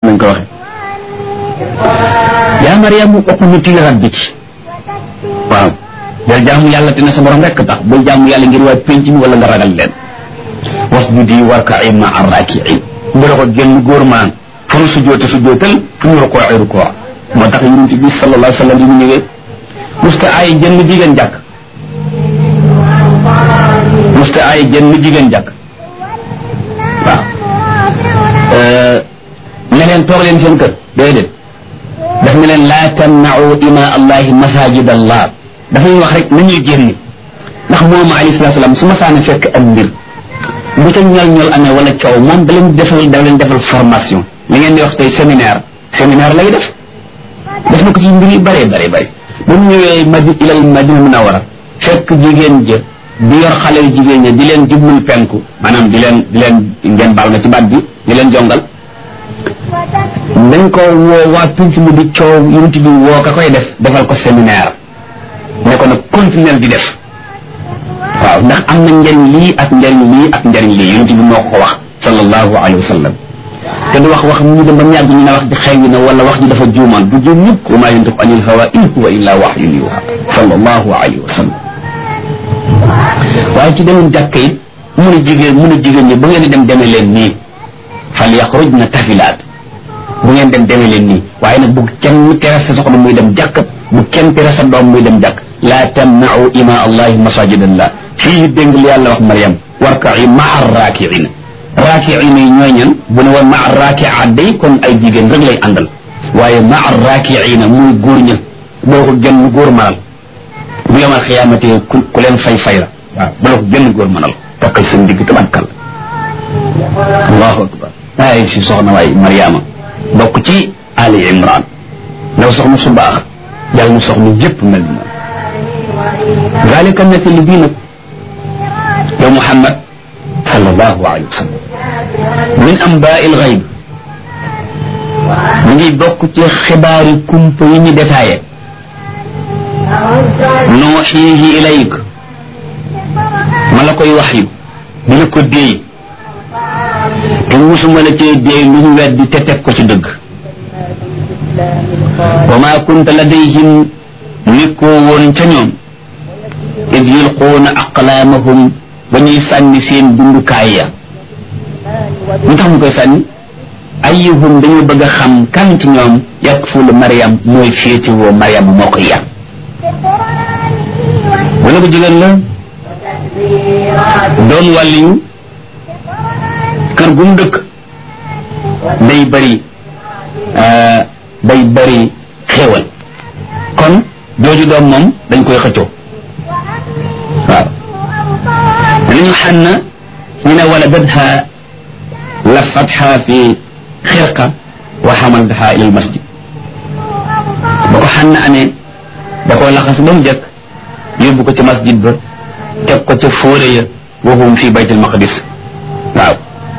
nañ ko waxe yaa Mariam uqnuti li rabbiki waaw del jaamu yàlla te ne sa borom rekk tax bul jaamu yàlla ngir waa penc mi wala nga ragal leen wasjudi warka'i ma'a raaki'iin bu la ko génn góor maan fu nu sujjoote sujjootal fu ñu rukoo ay rukoo moo tax yonent bi sallallahu alayhi wa sallam yi mu ñëwee musta ay jënn jigéen jàkk musta ay jënn jigéen jàkk waaw ne leen toog leen seen kër déedéet daf ne leen laa tamna'u ima allahi masajid allah dafay wax rek nañuy génn ndax moom alayhi salatu salaam su ma saana fekk am mbir bu ca ñol ñol amee wala coow moom da leen defal da leen defal formation li ngeen di wax tey séminaire séminaire lay def def na ko ci mbir yu bëree bëri bëri bu mu ñëwee madi ilal madina munawara fekk jigéen ja di yor xale yu jigéen ña di leen jublul penku maanaam di leen di leen ngeen baal ma ci baat bi di leen jongal dañ ko woo waa pinc mu di coow yonent bi woo ka koy def defal ko séminaire ne ko nag continuer di def waaw ndax am na njariñ lii ak njariñ lii ak njariñ lii yonent bi moo ko wax sallallahu alayhi wa sallam te du wax wax ñu dem ba mu yàgg ñu ne wax ji xëy na wala wax ji dafa juumaan du juum ñëpp wa maa yantiqu anil hawa in huwa illa wahyun yuha sallallahu alayhi wa sallam waaye ci demoon jàkk it mun a jigéen mun a jigéen ñi bu ngeen di dem demee leen nii fal yaxrujna tafilaat bu ngeen dem demee leen nii waaye nag bu kenn tere sa soxna muy dem jàkk bu kenn tere sa doom muy dem jàkk laa tamna'u ima allahi masajidallah fii dégg li yàlla wax Mariam warka'i ma'a raaki'ina raaki'ina yi ñooy ñan bu ne woon ma'a raaki'aat day kon ay jigéen rek lay àndal waaye ma'a raaki'ina muy góor ña boo ko gën góor manal bu yomal xiyaamate ku ku leen fay fay la waaw bu la ko gën góor manal takkal seen digg tabankal allahu akbar ay si soxna waay Mariama bokk ci Ali Imran ndaw soxna su baax yàlla na soxna yëpp mel ni moom zalika nettali bii nag yow Muhammad sallallahu alayhi wa sallam min ambaa il gayb mi ngi bokk ci xibaari kumpa yi ñu détaillé nuuxiihi ilayk ma la koy wax yu di la ko déey te musuma la cee déey lu ñu weddi te teg ko ci dëgg wa maa kunta ladayhim nekkoo woon ca ñoom id yulquuna aqlaamahum ba ñuy sànni seen dundukaay ya ñu tax ñu koy sànni ayyuhum dañoo bëgg a xam kan ci ñoom yakfulu Mariam mooy féetewoo Mariam moo koy yar wala ko jigéen la doon wàlliyu kër gu mu dëkk day bëri day bëri xéewal kon jooju doom moom dañ koy xëccoo waaw li ñu xànn ñu ne wala dadha lafatha fi xirqa wa xamaltaha ila al masjid ba ko xànn amee da koo laxas ba mu jëkk yóbbu ko ci masjid ba teg ko ca fóore ya wa hum fi bayt al maqdis waaw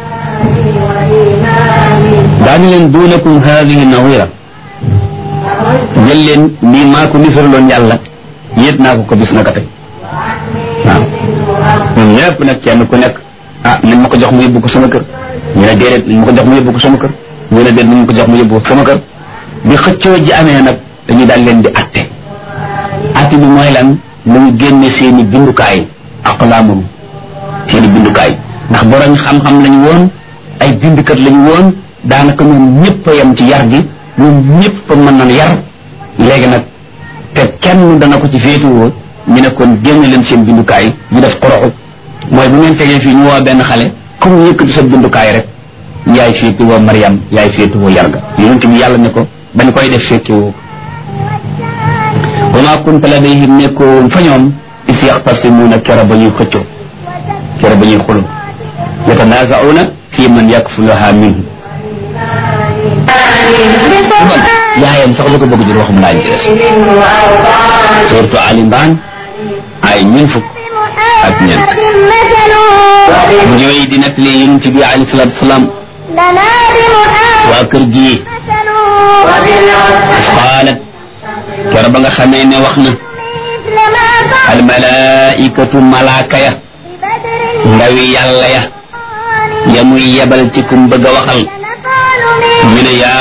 daañu leen duunakum hadihi nawira jël leen lii maa ko nisaraloon yàlla yéet naa ko ko bis na ka tey waaw ñun ñëpp nag kenn ku nekk ah nañ ma ko jox mu yóbbu ko sama kër ñu ne déedéet nañ ma ko jox mu yóbbu ko sama kër ñu ne déedéet nañ ma ko jox mu yóbbu ko sama kër bi xëccoo ji amee nag dañuy daal leen di atte atte bi mooy lan nañu génne seen i bindukaay aqlaamum seen i bindukaay ndax borom xam-xam lañu woon ay bindukat lañu woon daanaka ñoom ñëpp a yem ci yar gi ñoom ñëpp a mën nañ yar léegi nag te kenn dana ko ci féetuwoo ñu ne kon génne leen seen bindukaay ñu def xoroxu mooy bu ngeen tegee fii ñu woo benn xale comme yëkkati sa bindukaay rek yaay féetuwoo Mariam yaay féetuwoo yar ga yonent bi yàlla ne ko bañ koy def fekkewoo wa maa kunta ladayhim nekkoo fa ñoom is yaxtasimuuna kera ba ñuy xëccoo kera ba ñuy xuloo yatanaazauna fi man yakfuluha minhu yaayam sax la ko bëgg jël waxum laa ñu des surtout Ali Imran ay ñun fukk ak ñeent mu ñëwee di nekk li yonent bi alayhi salaatu salaam waa kër gi qaalat kera ba nga xamee ne wax na al malaikatu malaaka ya ndawi yàlla ya ya muy yebal ci kum bëgg a waxal ñu ne yaa